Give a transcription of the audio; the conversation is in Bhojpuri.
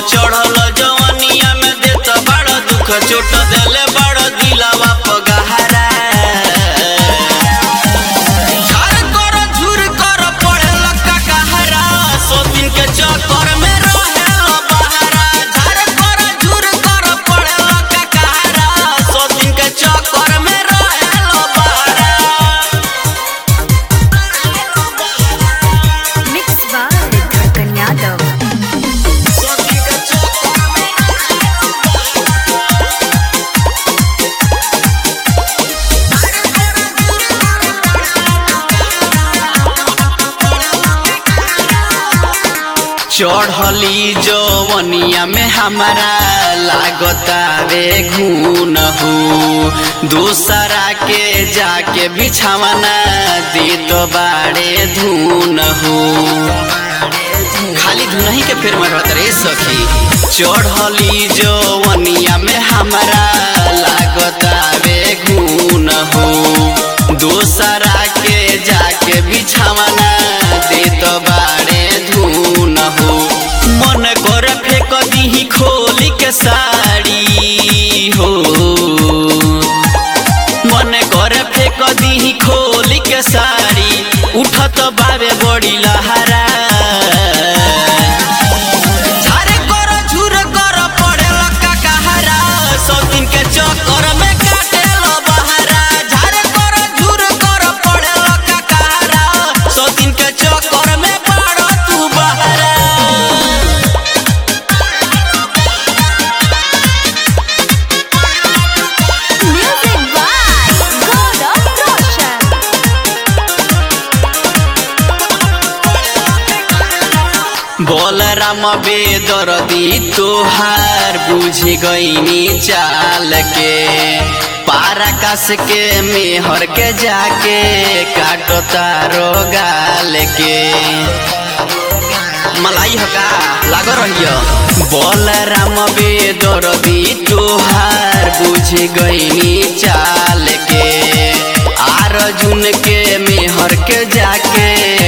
चढ़ल जवनिया में देत बड़ दुख चोट देले बड़ दिलवा पगहरा झार कर झुर कर पड़ेल ककहरा सौ दिन के चक्कर में रहेल बहरा झार कर झुर कर पड़ेल ककहरा सौ दिन के चक्कर में रहेल बहरा Mixed by Dhakan Yadav. चढ़ली जवनिया में हमारा लागतावे घून हो दूसरा के जाके बिछावना दे तो बाड़े धून हो खाली धुनही के फेर में रहत रे सखी चढ़ली जवनिया में हमारा लागतावे घून हो दूसरा के जाके बिछावना दे तो बाड़े धून हो मन कर फेंक दीही खोली के साड़ी हो मन कर फेंक दीही खोली के साड़ी उठत बाबे बड़ी लहरा झारे कर झुर कर पड़ेल ककहरा सौ दिन के चक्कर में काटेल बहरा झारे कर झुर कर पड़ेल ककहरा सौ दिन के चक्कर में पड़ तू बहरा Music by Gaurav Roshan. बोलराम बेदरदी तोहार बुझ गईनी चाल के पाराकाश के मेहर के जाके काटो तारो गाल के मलाई हका लाग रहियो बोलराम बेदरदी तोहार बुझ गईनी चाल के आर जुन के मेहर के जाके